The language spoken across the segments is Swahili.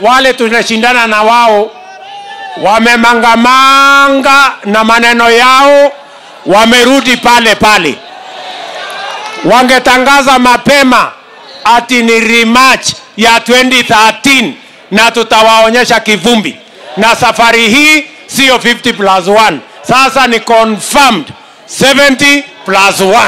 wale tunashindana na wao wamemangamanga na maneno yao, wamerudi pale pale. Wangetangaza mapema ati ni rematch ya 2013 na tutawaonyesha kivumbi, na safari hii siyo 50 plus 1, sasa ni confirmed 70 plus 1.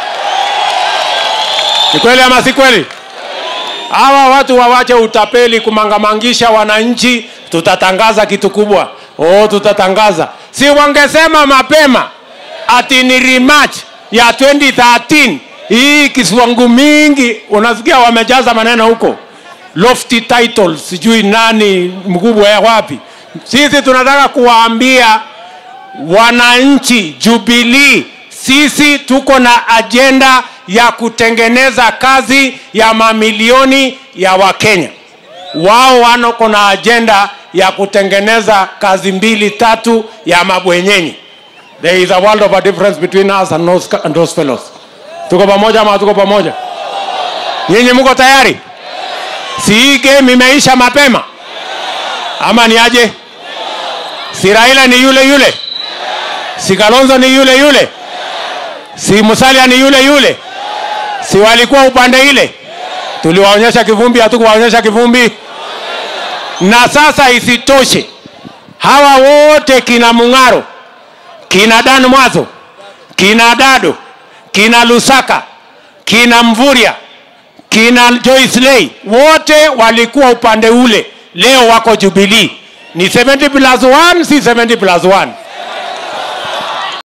Ni kweli ama si kweli? Hawa watu wawache utapeli kumangamangisha wananchi. Tutatangaza kitu kubwa. Oh, tutatangaza. Si wangesema mapema ati ni rematch ya 2013. Hii kiswangu mingi unasikia wamejaza maneno huko, lofty titles, sijui nani mkubwa ya wapi. Sisi tunataka kuwaambia wananchi Jubilee, sisi tuko na ajenda ya kutengeneza kazi ya mamilioni ya Wakenya. Wao wanako na ajenda ya kutengeneza kazi mbili tatu ya mabwenyenyi. There is a world of a difference between us and those, and those fellows. Tuko pamoja ama tuko pamoja? Nyinyi mko tayari? Si hii game imeisha mapema ama ni aje? Si Raila ni yule yule? Si Kalonzo ni yule yule? Si Musalia ni yule yule? Si walikuwa upande ile? Tuliwaonyesha kivumbi, hatukuwaonyesha kivumbi? Na sasa isitoshe, hawa wote kina Mung'aro, kina Dan Mwazo, kina Dado, kina Lusaka, kina Mvurya, kina Joyce Lay, wote walikuwa upande ule, leo wako Jubilee. Ni 70 plus 1, si 70 plus 1?